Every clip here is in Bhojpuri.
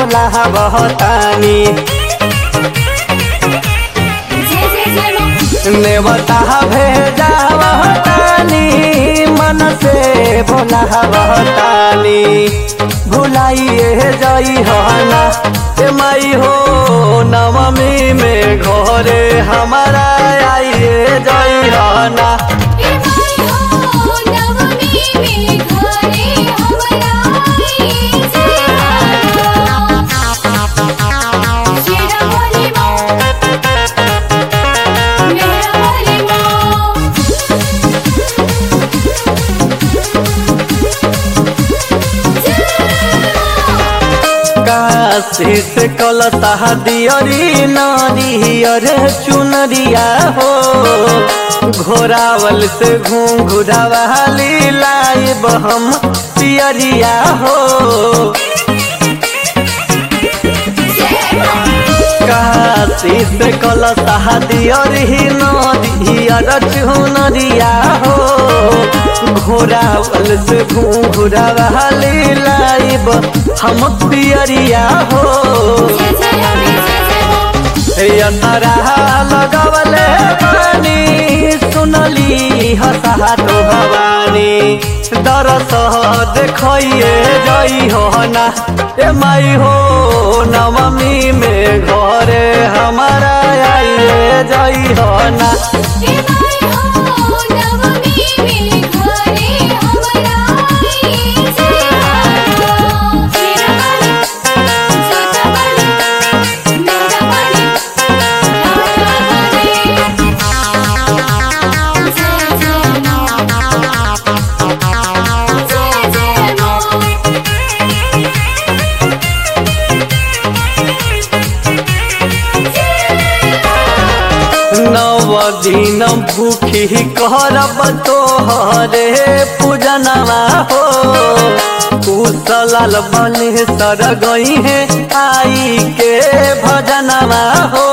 बोला बहतानी जय जय जय माँ नेवता भेजा बहतानी मन से बोला बहतानी भुलाइए जई हना ए माई हो नवमी में घरे हमारा आइए जई हना ए माई हो नवमी में घरे हमरा आई जय शेरा वाली माँ मेरा वाली माँ काशी से कलता दियरी नारियर चुनरिया हो घोरावल से घूंघुरावाली लाइब हम पियरिया हो काशी से कलता दियरी नारियर चुनरिया हो घोरावल से घूंघुरावाली लाइब हम पियरिया हो जय जय अम्बे जय जय माँ यंतरा लगवले बानी सुनली हसातो भवानी दरस देखिए जई हो ना ए माई हो नवमी में घरे हमारा आइए जई हो ना ए माई हो नवमी में घरे हमरा आई जय शेरा वाली जोता वाली मेरा वाली राजा वाली जय जय माँ जय जय माँ नव दिन भूखी करब तोहरे पूजनवा हो कुशल बने सर गई है आई के भजनवा हो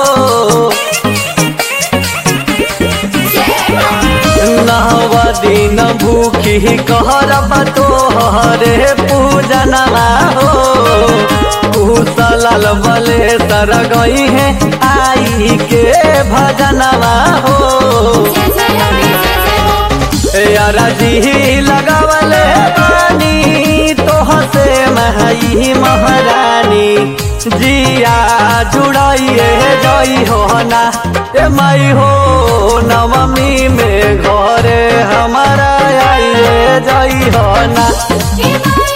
नव दिन भूखी करब तोहरे पूजनवा हो कुशल बले सर गई है आई के भजनवा हो जय जय अम्बे जय जय माँ यारा जी लगवले बानी तोह से महई महारानी जिया जुड़ाइए जई हो ना ए माई हो नवमी में घरे हमारा आइए जई हो ना ए माई